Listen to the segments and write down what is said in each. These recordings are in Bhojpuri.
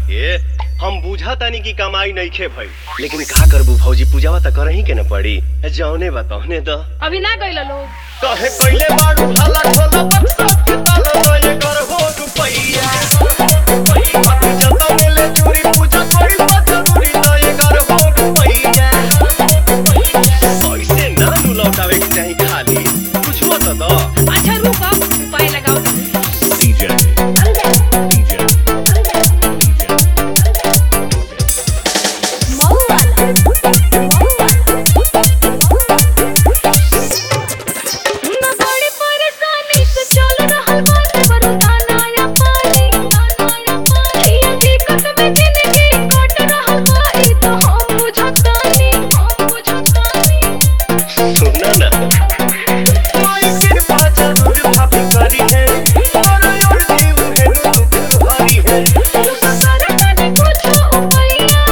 के हम बुझा तानी की कमाई नइखे भई लेकिन का करबू भौजी पूजावा त करही के न पड़ी जौने बा तौने द अभी ना गइल लोग कहे पहिले बाड़ू हला खोला बक्सा के ताला लय कर हो रुपैया बाकी जता मिले चोरी पूजा करी त जरूरी लय कर हो रुपैया ऐसे ना नु लौटावे के चाही खाली कुछो त द अच्छा रुक अब उपाय लगाओ DJ. DJ. ना बड़ी परेशानी से चल रहल बाटे बरसाना या पानी ये दिक्कत में जिंदगी कट रहल बा ई तो हम बुझतानी हम बुझतानी सुना ना कोई कृपा जरूर भाभी करी है और और जीव है दुख भारी है तू ससुर तने कुछ उपाया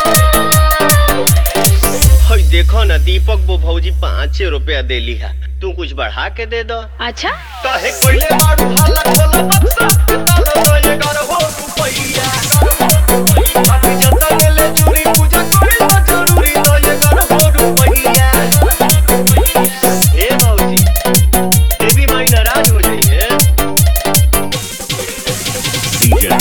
हई देखो ना दीपक वो भौजी पाँच रुपया देली है तू कुछ बढ़ा के दे दो अच्छा काहे कोइले मारू हल्ला खोला बक्सा के ताला लय कर हो रुपैया बाकी जता गेले चोरी पूजा करी त जरूरी लय कर हो रुपैया ए भौजी देवी माई नाराज हो जाइए DJ.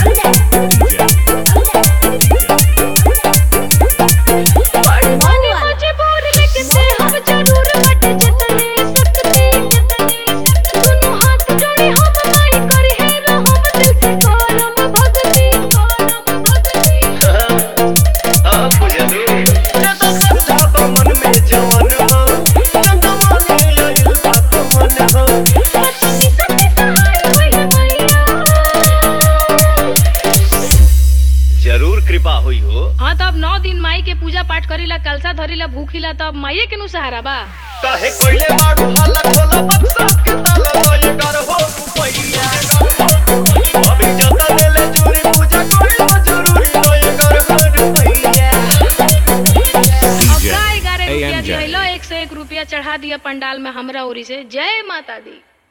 बड़ी माने मजबूर लेकिन से हम जरूर बट जतने सकते दोनों हाथ जोड़े हम माई करे है रहम दिल से करम भक्ति करम भक्ति हाँ बुझलू ये तो समझा बा मन में जवन हो चंदा माने आइल बात मन हो सच्ची सच्ची सहाय वही मैया जरूर कृपा हुई हो हाँ तब नौ दिन माई के पूजा पाठ करीला कलसा धरीला भूखीला तब माइये के नु सहारा बा काहे कोइले मारू हल्ला खोला बक्सा के ताला लय कर हो रुपैया अभी जता देले चोरी पूजा करी त जरूरी लय कर हो रुपैया अब DJ. का ग्यारह रुपया AMJ. दिलो एक से एक रुपया चढ़ा दिया पंडाल में हमरा ओरी से जय माता दी